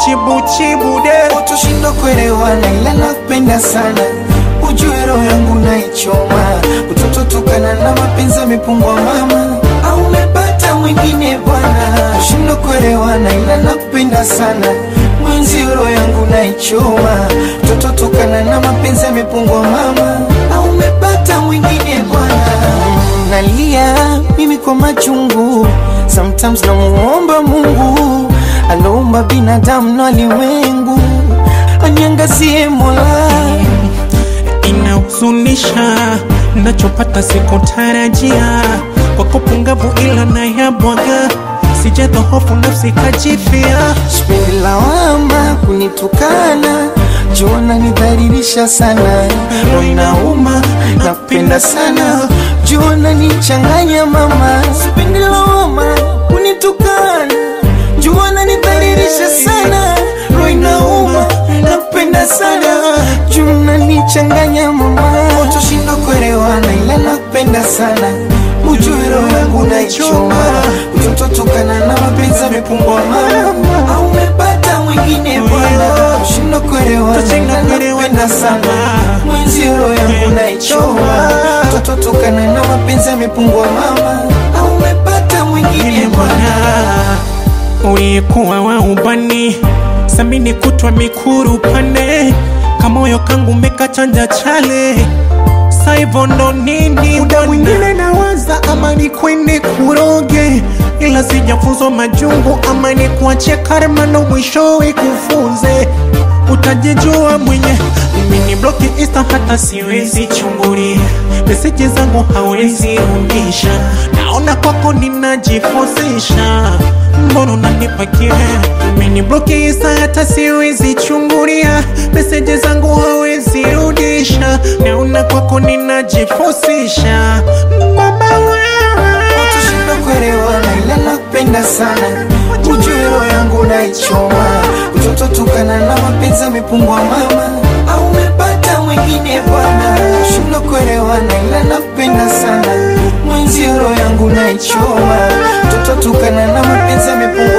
chibuchibude utoshindwa kuelewana, ila nakupenda sana, ujue roho yangu naichoma, utoto tukana na mapenzi yamepungwa mama, au umepata mwingine bwana, utoshindwa kuelewana, ila nakupenda sana, mwenzi roho yangu naichoma, utoto tukana na mapenzi yamepungwa mama, au umepata mwingine bwana, nalia mimi kwa machungu, sometimes namuomba Mungu aloumba binadamu na ulimwengu aniangazie Mola. inahuzunisha nachopata sikutarajia kwako pungavu ila nayabwaga sijatohofu nafsi kajifia Sipendi lawama kunitukana, jona nidhalilisha sana, roho inauma, nakupenda sana, jona nichanganya mama. Sipendi lawama kunitukana, jona nidhalilisha sana, roho inauma, nakupenda sana, jona nichanganya mama. Utoshinda kuelewana, ila nakupenda sana, ujue roho yangu naichoma, utoto tukana na mapenzi yamepungwa mama, au umepata mwingine bwana, ushinda kuelewana, ila nakupenda sana, mwenzi roho yangu naichoma, utoto tukana na mapenzi yamepungwa mama, au umepata mwingine bwana. ulikuwa wa ubani samini kutwa mikuru pane kamoyo kangu mekachanja chale saivo ndo nini muda mwingine nawaza ama ni kwende kuroge ila sijafunzwa majungu ama ni kuache karma ndo mwishowe kufunze utajijua mwenye mini bloki insta hata siwezi chungulia meseji zangu hawezi rudisha naona kwako ninajifosisha mbona unanipakia mini bloki insta hata siwezi chungulia meseji zangu hawezi rudisha naona kwako ninajifosisha mama wewe Utushinda kuelewana ila nakupenda sana, ujue roho yangu naichoma, utoto tukana na mapenzi yamepungwa mama, au umepata mwingine bwana. Utushinda kuelewana ila nakupenda sana, mwenzi roho yangu naichoma, utoto tukana na mapenzi yamepungwa